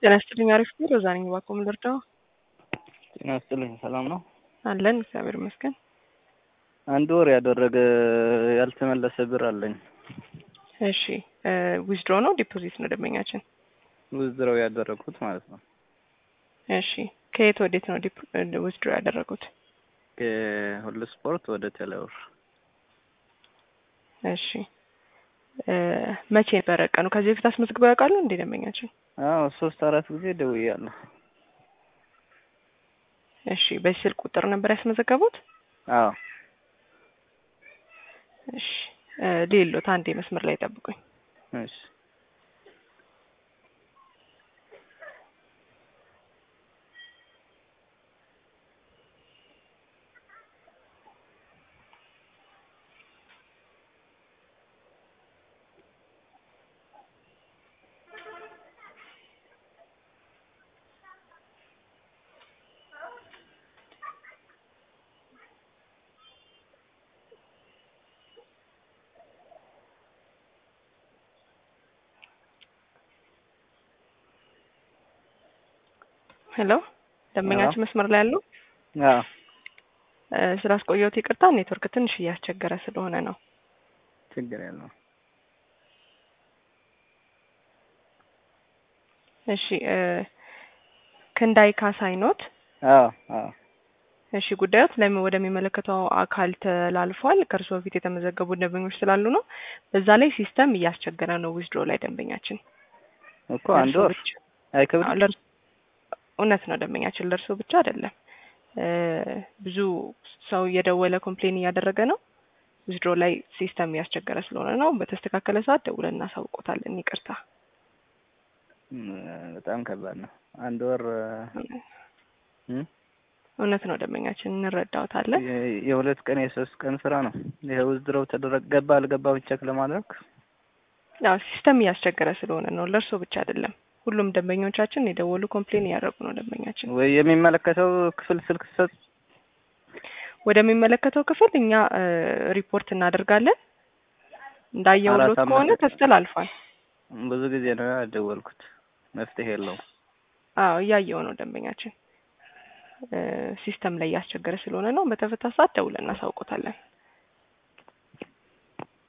ጤና ይስጥልኝ። አሪፍ ነው። ሮዛ ነኝ። እባክዎ ምን ልርዳው? ጤና ይስጥልኝ። ሰላም ነው? አለን እግዚአብሔር ይመስገን። አንድ ወር ያደረገ ያልተመለሰ ብር አለኝ። እሺ ዊዝድሮ ነው ዲፖዚት ነው ደንበኛችን? ውዝድረው ያደረግኩት ማለት ነው። እሺ ከየት ወዴት ነው ዊዝድሮ ያደረጉት? ከሁሉ ስፖርት ወደ ቴሌብር። እሺ መቼ ነበረ ቀኑ? ከዚህ በፊት አስመዝግበው ያውቃሉ እንዴ ደንበኛችን? አዎ ሶስት አራት ጊዜ ደውያለሁ። እሺ በዚህ ስልክ ቁጥር ነበር ያስመዘገቡት? አዎ እሺ ሌሎት አንዴ መስመር ላይ ጠብቁኝ። እሺ ሄሎ ደንበኛችን መስመር ላይ ያሉ አዎ ስላስቆየሁት ይቅርታ። ኔትወርክ ትንሽ እያስቸገረ ስለሆነ ነው። ችግር የለውም። እሺ ክንዳይ ካሳይ ኖት? አዎ አዎ እሺ ጉዳዮት ለምን ወደሚመለከተው አካል ተላልፏል። ከእርስዎ በፊት የተመዘገቡ ደንበኞች ስላሉ ነው። በዛ ላይ ሲስተም እያስቸገረ ነው። ዊዝድሮ ላይ ደንበኛችን እኮ አንድ ወር አይከብድም። እውነት ነው ደንበኛችን፣ ለእርስዎ ብቻ አይደለም። ብዙ ሰው እየደወለ ኮምፕሌን እያደረገ ነው። ዊዝድሮ ላይ ሲስተም እያስቸገረ ስለሆነ ነው። በተስተካከለ ሰዓት ደውለን እናሳውቆታለን። ይቅርታ። በጣም ከባድ ነው። አንድ ወር እውነት ነው ደንበኛችን፣ እንረዳውታለን። የሁለት ቀን የሶስት ቀን ስራ ነው። ይሄ ውዝድረው ተደረገ ገባ አልገባ ቼክ ለማድረግ ያው ሲስተም እያስቸገረ ስለሆነ ነው። ለእርስዎ ብቻ አይደለም። ሁሉም ደንበኞቻችን የደወሉ ኮምፕሌን እያደረጉ ነው። ደንበኛችን ወይ የሚመለከተው ክፍል ስልክ ሰጥ ወደሚመለከተው ክፍል እኛ ሪፖርት እናደርጋለን። እንዳየውሎት ከሆነ ተስተላልፏል። ብዙ ጊዜ ነው ያደወልኩት፣ መፍትሄ የለውም። አዎ እያየው ነው ደንበኛችን፣ ሲስተም ላይ እያስቸገረ ስለሆነ ነው። በተፈታ ሰዓት ደውለን እናሳውቆታለን።